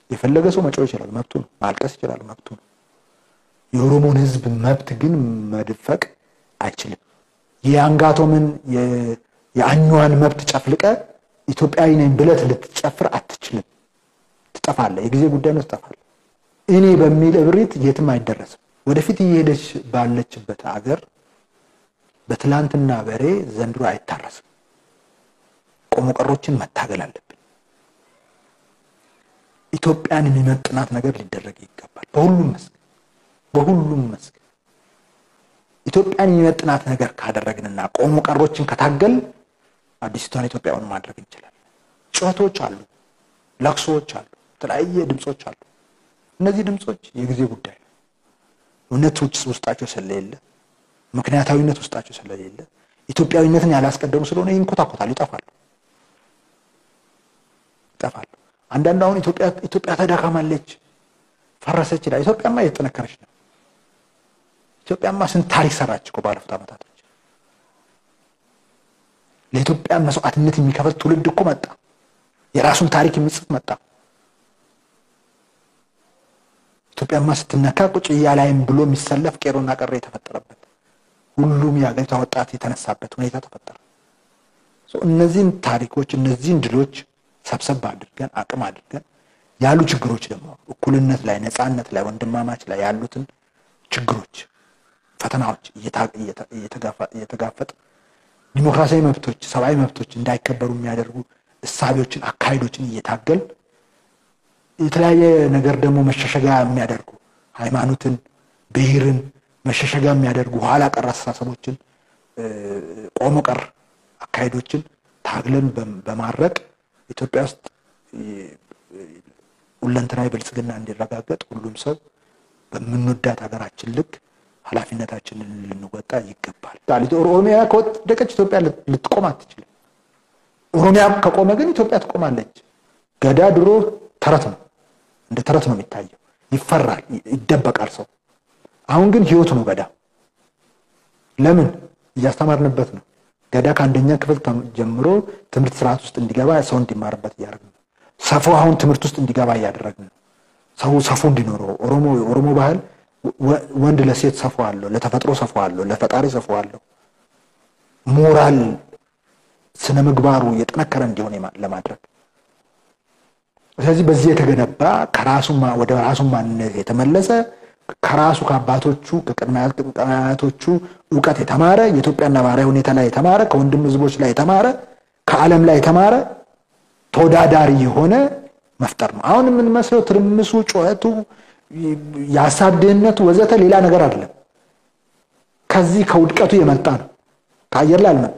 የፈለገ ሰው መጮህ ይችላል፣ መብቱ ነው። ማልቀስ ይችላል፣ መብቱ ነው። የኦሮሞን ህዝብ መብት ግን መድፈቅ አይችልም። የአንጋቶምን የአኟን መብት ጨፍልቀ ኢትዮጵያዊ ነኝ ብለት ልትጨፍር አትችልም። ትጠፋለህ። የጊዜ ጉዳይ ነው፣ ትጠፋለህ። እኔ በሚል እብሪት የትም አይደረስም። ወደፊት እየሄደች ባለችበት አገር በትላንትና በሬ ዘንድሮ አይታረስም። ቆሞ ቀሮችን መታገል አለብን። ኢትዮጵያን የሚመጥናት ነገር ሊደረግ ይገባል። በሁሉም መስክ በሁሉም መስክ ኢትዮጵያን የሚመጥናት ነገር ካደረግንና ቆሞ ቀሮችን ከታገል አዲስቷን ኢትዮጵያውን ማድረግ እንችላለን። ጩኸቶች አሉ፣ ለቅሶዎች አሉ፣ የተለያየ ድምፆች አሉ። እነዚህ ድምፆች የጊዜ ጉዳይ ነው። እውነት ውስጣቸው ስለሌለ፣ ምክንያታዊነት ውስጣቸው ስለሌለ፣ ኢትዮጵያዊነትን ያላስቀደሙ ስለሆነ ይንኮታኮታሉ፣ ይጠፋሉ ይጠፋሉ። አንዳንድ አሁን ኢትዮጵያ ተዳካማለች፣ ፈረሰች ይላል። ኢትዮጵያማ እየተጠነከረች ነው። ኢትዮጵያማ ስንት ታሪክ ሰራች እኮ ባለፉት ዓመታቶች። ለኢትዮጵያ መስዋዕትነት የሚከፍል ትውልድ እኮ መጣ። የራሱን ታሪክ የሚጽፍ መጣ። ኢትዮጵያማ ስትነካ ቁጭ እያላይም ብሎ የሚሰለፍ ቄሮና ቀረ የተፈጠረበት ሁሉም የሀገሪቷ ወጣት የተነሳበት ሁኔታ ተፈጠረ። እነዚህን ታሪኮች እነዚህን ድሎች ሰብሰብ አድርገን አቅም አድርገን ያሉ ችግሮች ደግሞ እኩልነት ላይ ነፃነት ላይ ወንድማማች ላይ ያሉትን ችግሮች ፈተናዎች እየተጋፈጥ ዲሞክራሲያዊ መብቶች ሰብአዊ መብቶች እንዳይከበሩ የሚያደርጉ እሳቤዎችን አካሄዶችን እየታገል የተለያየ ነገር ደግሞ መሸሸጋ የሚያደርጉ ሃይማኖትን ብሔርን መሸሸጋ የሚያደርጉ ኋላ ቀር አስተሳሰቦችን ቆሞ ቀር አካሄዶችን ታግለን በማድረግ ኢትዮጵያ ውስጥ ሁለንተናዊ ብልጽግና እንዲረጋገጥ ሁሉም ሰው በምንወዳት ሀገራችን ልክ ኃላፊነታችንን ልንወጣ ይገባል። ኦሮሚያ ከወደቀች ኢትዮጵያ ልትቆም አትችልም። ኦሮሚያ ከቆመ ግን ኢትዮጵያ ትቆማለች። ገዳ ድሮ ተረት ነው፣ እንደ ተረት ነው የሚታየው። ይፈራል፣ ይደበቃል ሰው። አሁን ግን ህይወት ነው ገዳ። ለምን እያስተማርንበት ነው። ገዳ ከአንደኛ ክፍል ጀምሮ ትምህርት ስርዓት ውስጥ እንዲገባ ሰው እንዲማርበት እያደረግን ነው። ሰፎ አሁን ትምህርት ውስጥ እንዲገባ እያደረግን ነው። ሰው ሰፎ እንዲኖረው ኦሮሞ ኦሮሞ ባህል ወንድ ለሴት ሰፎ አለው፣ ለተፈጥሮ ሰፎ አለው፣ ለፈጣሪ ሰፎ አለው። ሞራል ስነ ምግባሩ የጠነከረ እንዲሆን ለማድረግ ስለዚህ በዚህ የተገነባ ከራሱ ወደ ራሱ ማንነት የተመለሰ ከራሱ ከአባቶቹ ከቅድመ አያቶቹ እውቀት የተማረ የኢትዮጵያ ነባራዊ ሁኔታ ላይ የተማረ ከወንድም ህዝቦች ላይ የተማረ ከዓለም ላይ የተማረ ተወዳዳሪ የሆነ መፍጠር ነው። አሁን የምንመስለው ትርምሱ፣ ጩኸቱ፣ የሀሳብ ድህነቱ ወዘተ ሌላ ነገር አይደለም። ከዚህ ከውድቀቱ የመጣ ነው። ከአየር ላይ አልመጣም።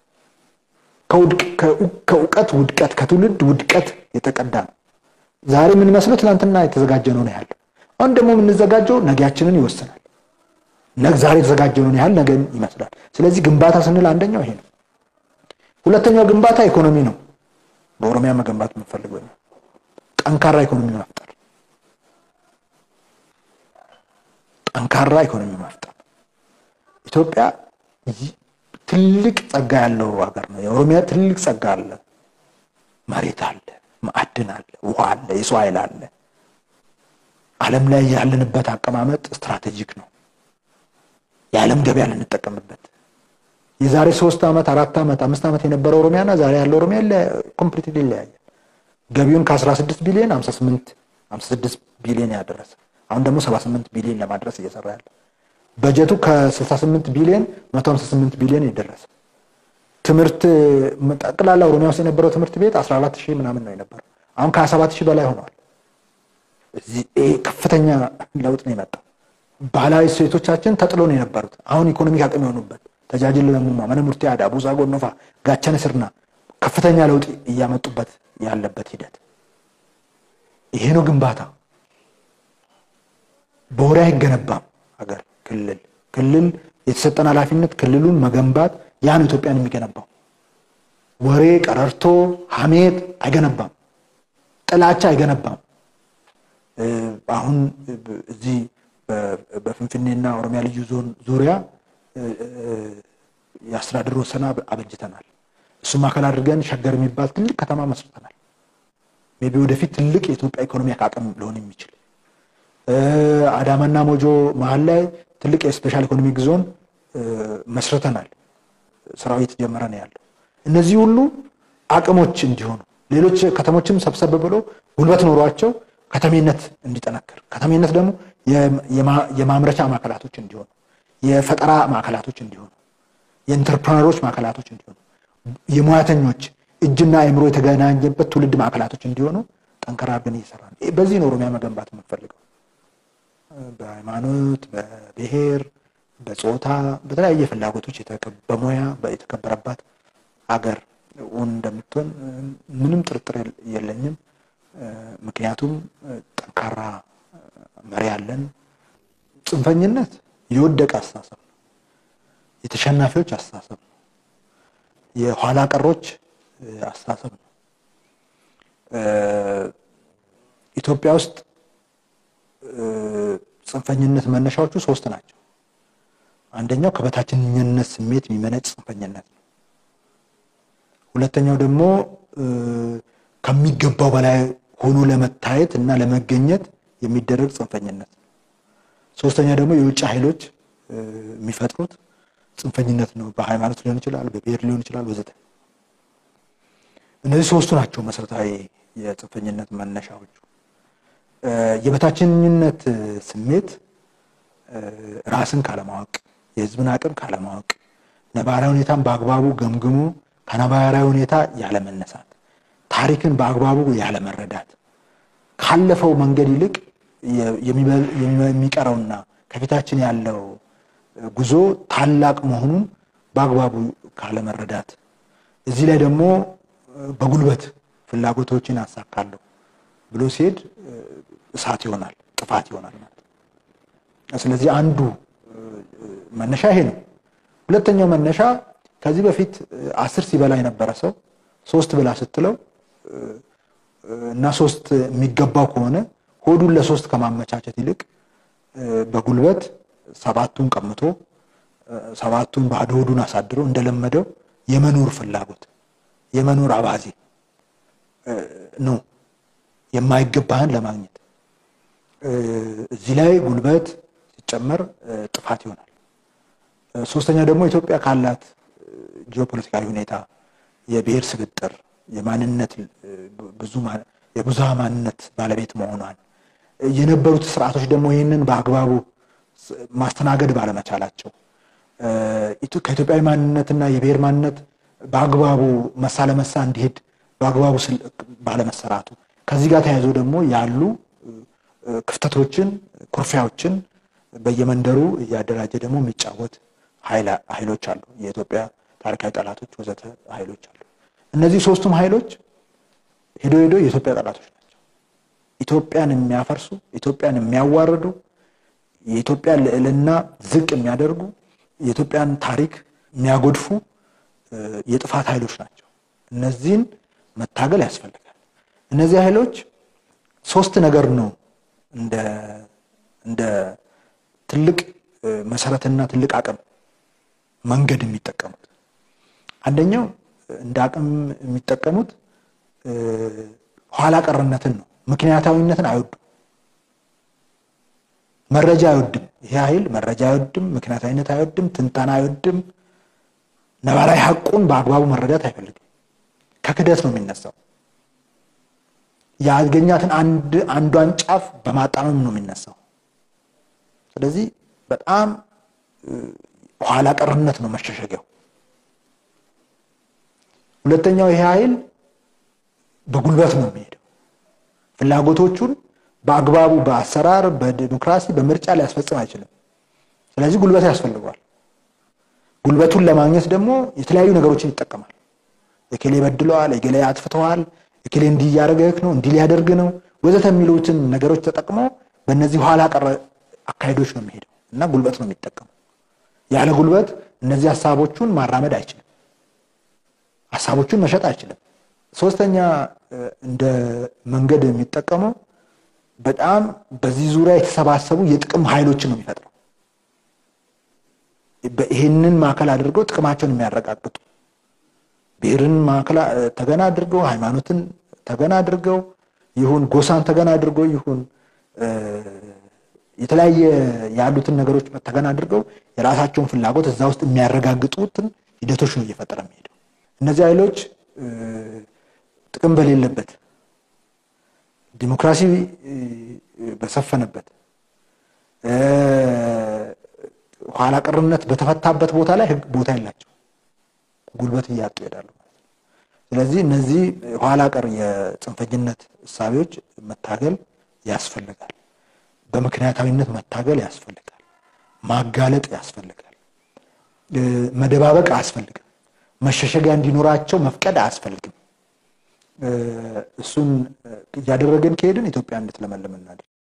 ከእውቀት ውድቀት ከትውልድ ውድቀት የተቀዳ ነው። ዛሬ የምንመስለው ትናንትና የተዘጋጀነው ነው ያለው። አሁን ደግሞ የምንዘጋጀው ነገያችንን ይወስናል። ዛሬ የተዘጋጀነውን ያህል ነገ ይመስላል። ስለዚህ ግንባታ ስንል አንደኛው ይሄ ነው። ሁለተኛው ግንባታ ኢኮኖሚ ነው። በኦሮሚያ መገንባት የምንፈልገው ነው። ጠንካራ ኢኮኖሚ መፍጠር፣ ጠንካራ ኢኮኖሚ መፍጠር። ኢትዮጵያ ትልቅ ጸጋ ያለው ሀገር ነው። የኦሮሚያ ትልቅ ጸጋ አለ። መሬት አለ፣ ማዕድን አለ፣ ውሃ አለ፣ የሰው ኃይል አለ። ዓለም ላይ ያለንበት አቀማመጥ ስትራቴጂክ ነው። የዓለም ገበያ ልንጠቀምበት የዛሬ ሶስት ዓመት አራት ዓመት አምስት ዓመት የነበረ ኦሮሚያና ዛሬ ያለው ኦሮሚያ ኮምፕሊትሊ ይለያያል። ገቢውን ከ18 ቢሊዮን 58 56 ቢሊዮን ያደረሰ አሁን ደግሞ 78 ቢሊዮን ለማድረስ እየሰራ ያለ በጀቱ ከ68 ቢሊዮን 158 ቢሊዮን የደረሰ ትምህርት ጠቅላላ ኦሮሚያ ውስጥ የነበረው ትምህርት ቤት 14 ሺህ ምናምን ነው የነበረው። አሁን ከ27 ሺህ በላይ ሆነዋል። ከፍተኛ ለውጥ ነው የመጣው። ባህላዊ እሴቶቻችን ተጥሎ ነው የነበሩት። አሁን ኢኮኖሚክ አቅም የሆኑበት ተጃጅል ለሙማ መነ ሙርቴ አዳ ቡዛ ጎኖፋ ጋቸነ ስርና ከፍተኛ ለውጥ እያመጡበት ያለበት ሂደት ይሄ ነው ግንባታ። በወሬ አይገነባም ሀገር ክልል ክልል የተሰጠን ኃላፊነት ክልሉን መገንባት ያ ነው ኢትዮጵያን የሚገነባው። ወሬ፣ ቀረርቶ፣ ሀሜት አይገነባም። ጥላቻ አይገነባም። አሁን እዚህ በፍንፍኔና ኦሮሚያ ልዩ ዞን ዙሪያ የአስተዳደር ወሰና አበጅተናል። እሱም አካል አድርገን ሸገር የሚባል ትልቅ ከተማ መስርተናል። ቢ ወደፊት ትልቅ የኢትዮጵያ ኢኮኖሚ አቅም ሊሆን የሚችል አዳማና ሞጆ መሀል ላይ ትልቅ የስፔሻል ኢኮኖሚክ ዞን መስርተናል። ስራው እየተጀመረ ነው ያለው። እነዚህ ሁሉ አቅሞች እንዲሆኑ ሌሎች ከተሞችም ሰብሰብ ብሎ ጉልበት ኖሯቸው ከተሜነት እንዲጠነክር ከተሜነት ደግሞ የማምረቻ ማዕከላቶች እንዲሆኑ፣ የፈጠራ ማዕከላቶች እንዲሆኑ፣ የኢንተርፕረነሮች ማዕከላቶች እንዲሆኑ፣ የሙያተኞች እጅና አእምሮ የተገናኘበት ትውልድ ማዕከላቶች እንዲሆኑ ጠንከራ አድርገን እየሰራ ነው። በዚህ ነው ኦሮሚያ መገንባት የምንፈልገው። በሃይማኖት፣ በብሔር፣ በጾታ፣ በተለያየ ፍላጎቶች በሙያ የተከበረባት አገር እውን እንደምትሆን ምንም ጥርጥር የለኝም። ምክንያቱም ጠንካራ መሪ አለን። ጽንፈኝነት የወደቀ አስተሳሰብ ነው። የተሸናፊዎች አስተሳሰብ ነው። የኋላ ቀሮች አስተሳሰብ ነው። ኢትዮጵያ ውስጥ ጽንፈኝነት መነሻዎቹ ሶስት ናቸው። አንደኛው ከበታችኝነት ስሜት የሚመነጭ ጽንፈኝነት ነው። ሁለተኛው ደግሞ ከሚገባው በላይ ሆኖ ለመታየት እና ለመገኘት የሚደረግ ጽንፈኝነት ነው። ሶስተኛ ደግሞ የውጭ ኃይሎች የሚፈጥሩት ጽንፈኝነት ነው። በሃይማኖት ሊሆን ይችላል፣ በብሔር ሊሆን ይችላል ወዘተ። እነዚህ ሶስቱ ናቸው መሰረታዊ የጽንፈኝነት መነሻዎቹ። የበታችኝነት ስሜት ራስን ካለማወቅ፣ የህዝብን አቅም ካለማወቅ፣ ነባራዊ ሁኔታን በአግባቡ ገምግሞ ከነባራዊ ሁኔታ ያለመነሳት፣ ታሪክን በአግባቡ ያለመረዳት፣ ካለፈው መንገድ ይልቅ የሚቀረውና ከፊታችን ያለው ጉዞ ታላቅ መሆኑን በአግባቡ ካለመረዳት፣ እዚህ ላይ ደግሞ በጉልበት ፍላጎቶችን አሳካለሁ ብሎ ሲሄድ እሳት ይሆናል፣ ጥፋት ይሆናል ማለት ነው። ስለዚህ አንዱ መነሻ ይሄ ነው። ሁለተኛው መነሻ ከዚህ በፊት አስር ሲበላ የነበረ ሰው ሶስት ብላ ስትለው እና ሶስት የሚገባው ከሆነ ሆዱን ለሶስት ከማመቻቸት ይልቅ በጉልበት ሰባቱን ቀምቶ ሰባቱን ባዶ ሆዱን አሳድሮ እንደለመደው የመኖር ፍላጎት የመኖር አባዜ ነው የማይገባህን ለማግኘት እዚህ ላይ ጉልበት ሲጨመር ጥፋት ይሆናል። ሶስተኛ ደግሞ ኢትዮጵያ ካላት ጂኦፖለቲካዊ ሁኔታ የብሔር ስብጥር የማንነት ብዙ የብዙሃ ማንነት ባለቤት መሆኗን የነበሩት ስርዓቶች ደግሞ ይህንን በአግባቡ ማስተናገድ ባለመቻላቸው ከኢትዮጵያዊ ማንነትና የብሔር ማንነት በአግባቡ መሳ ለመሳ እንዲሄድ በአግባቡ ባለመሰራቱ ከዚህ ጋር ተያይዞ ደግሞ ያሉ ክፍተቶችን፣ ኩርፊያዎችን በየመንደሩ እያደራጀ ደግሞ የሚጫወት ኃይሎች አሉ። የኢትዮጵያ ታሪካዊ ጠላቶች ወዘተ ኃይሎች አሉ። እነዚህ ሶስቱም ኃይሎች ሄዶ ሄዶ የኢትዮጵያ ጠላቶች ናቸው። ኢትዮጵያን የሚያፈርሱ፣ ኢትዮጵያን የሚያዋርዱ፣ የኢትዮጵያን ልዕልና ዝቅ የሚያደርጉ፣ የኢትዮጵያን ታሪክ የሚያጎድፉ የጥፋት ኃይሎች ናቸው። እነዚህን መታገል ያስፈልጋል። እነዚህ ኃይሎች ሶስት ነገር ነው እንደ እንደ ትልቅ መሰረትና ትልቅ አቅም መንገድ የሚጠቀሙት። አንደኛው እንደ አቅም የሚጠቀሙት ኋላ ቀርነትን ነው። ምክንያታዊነትን አይወዱም። መረጃ አይወድም። ይሄ ኃይል መረጃ አይወድም፣ ምክንያታዊነት አይወድም፣ ትንተና አይወድም። ነባራዊ ሀቁን በአግባቡ መረዳት አይፈልግም። ከክደት ነው የሚነሳው። ያገኛትን አንድ አንዷን ጫፍ በማጣመም ነው የሚነሳው። ስለዚህ በጣም ኋላ ቀርነት ነው መሸሸጊያው። ሁለተኛው ይሄ ኃይል በጉልበት ነው የሚሄደው። ፍላጎቶቹን በአግባቡ በአሰራር በዲሞክራሲ በምርጫ ሊያስፈጽም አይችልም። ስለዚህ ጉልበት ያስፈልገዋል። ጉልበቱን ለማግኘት ደግሞ የተለያዩ ነገሮችን ይጠቀማል። የኬሌ በድለዋል፣ የጌሌ አጥፍተዋል፣ የኬሌ እንዲህ እያደረገህ ነው፣ እንዲህ ሊያደርግ ነው ወዘተ የሚሉትን ነገሮች ተጠቅሞ በእነዚህ ኋላ ቀር አካሄዶች ነው የሚሄደው እና ጉልበት ነው የሚጠቀመው። ያለ ጉልበት እነዚህ ሀሳቦቹን ማራመድ አይችልም። ሀሳቦቹን መሸጥ አይችልም። ሶስተኛ እንደ መንገድ የሚጠቀመው በጣም በዚህ ዙሪያ የተሰባሰቡ የጥቅም ኃይሎችን ነው የሚፈጥረው። ይህንን ማዕከል አድርገው ጥቅማቸውን የሚያረጋግጡ ብሔርን ማዕከል ተገና አድርገው ሃይማኖትን ተገና አድርገው ይሁን ጎሳን ተገን አድርጎ ይሁን የተለያየ ያሉትን ነገሮች ተገን አድርገው የራሳቸውን ፍላጎት እዛ ውስጥ የሚያረጋግጡትን ሂደቶች ነው እየፈጠረ የሚሄደው። እነዚህ ኃይሎች ጥቅም በሌለበት ዲሞክራሲ በሰፈነበት ኋላ ቀርነት በተፈታበት ቦታ ላይ ህግ ቦታ የላቸው፣ ጉልበት እያጡ ይሄዳሉ ማለት ነው። ስለዚህ እነዚህ ኋላ ቀር የጽንፈኝነት እሳቤዎች መታገል ያስፈልጋል። በምክንያታዊነት መታገል ያስፈልጋል። ማጋለጥ ያስፈልጋል። መደባበቅ አያስፈልግም። መሸሸጊያ እንዲኖራቸው መፍቀድ አያስፈልግም። እሱን እያደረግን ከሄድን ኢትዮጵያ እንድትለመልም እናድርግ።